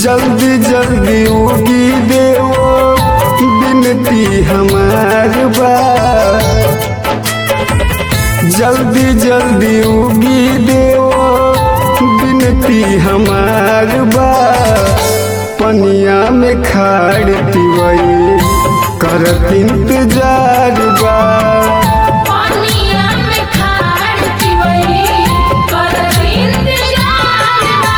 जल्दी जल्दी उगी देवो बिनती हमार बा जल्दी जल्दी उगी देवो बिनती हमार बा पनिया में खाड़ पिवई करत इंतजार बा पानिया में खाड़ पिवई कर इंतजार बा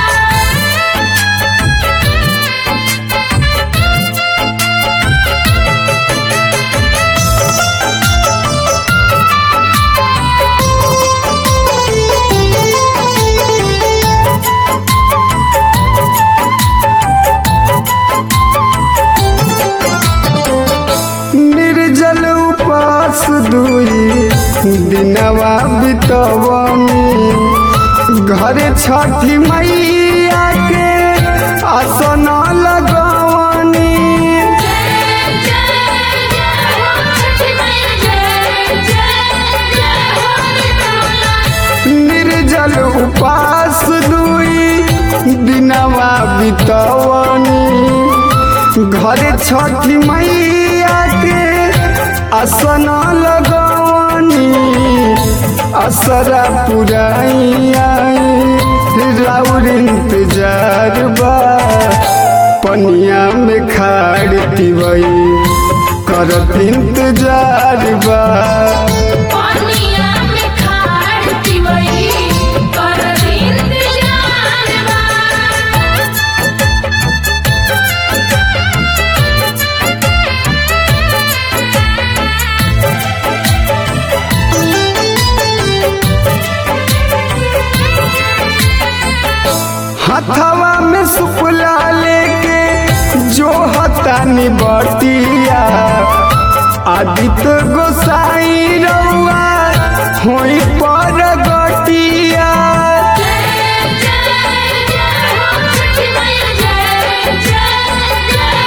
निर्जल उपास दुई दिनवा बितवनी घरे छठी मैया के आसन लगवनी जय जय जय हो छठी मैया जय जय जय हो निर्जल उपास दुई दिनवा बितवनी घरे छठी मैया के आसन लगवनी असरा पुराई राउर इंतजार बा पनिया में खाड़ पिवई करत इंतजार बा पानिया में खाड़ पिवई कर इंतजार बा हथवा में सुपला लेके जो हतानी बटिया आदित्य गोसाई रउआ होई पर गटिया जय जय जय हो छठी मैया जय जय जय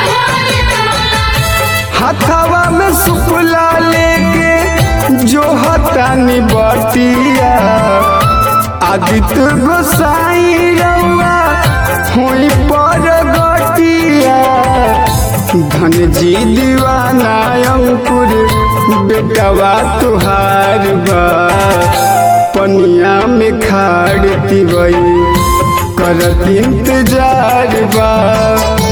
हो हथवा में सुपला लेके जो हतानी बटिया आदित्य गोसाई रउआ होई पर गटिया धन जी दीवाना अंकुर बेटवा तुहार बा पनिया में खाड़ पिबई करत इंतजार बा